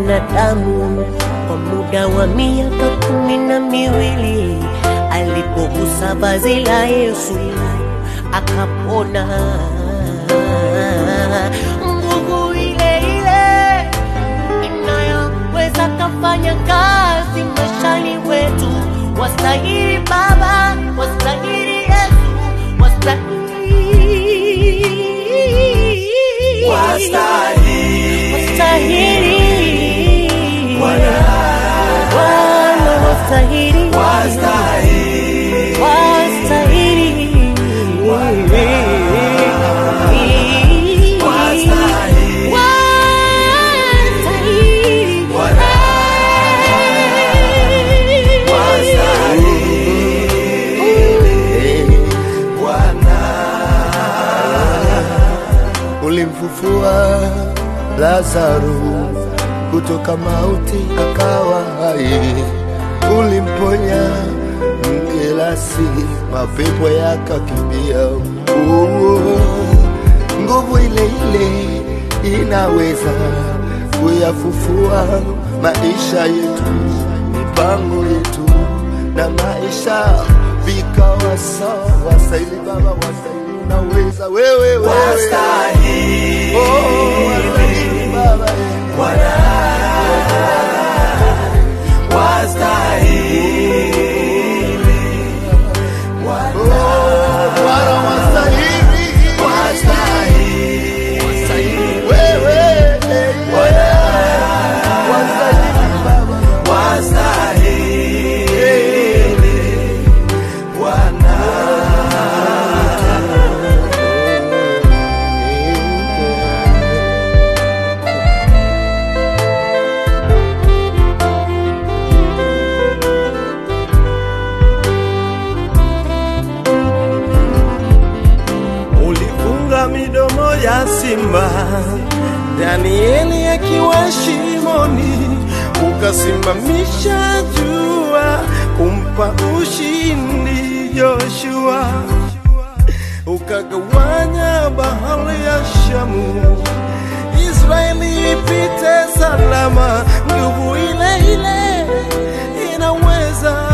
mwanadamu kwa muda wa miaka kumi na miwili alipogusa vazi la Yesu akapona. Nguvu ile ile inayoweza kafanya kazi maishani wetu. Wastahili Baba, wastahili Yesu, wastahili Wastahili. wastahili Bwana. Bwana, wastahili Wastahili. wastahili Wastahili. wastahili Bwana. Bwana. ulimfufua Lazaro kutoka mauti akawa hai, ulimponya mgelasi, mapepo yakakimbia. Oh, Nguvu ile ile inaweza kuyafufua maisha yetu, mipango yetu na maisha vikawa sawa. Wastahili Baba, wastahili, unaweza wewe, wewe. Wastahili. Oh, wastahili Baba, eh. Bwana. Wastahili. Bwana. Oh, Bwana wastahili. Wastahili. Wewe, eh, Bwana. wastahili Baba. Wastahili. Bwana. ulifunga midomo ya simba, Danieli akiwa shimoni, ukasimamisha jua kumpa ushindi Joshua, ukagawanya bahari ya Shamu, Israeli ipite salama. Nguvu ile ile inaweza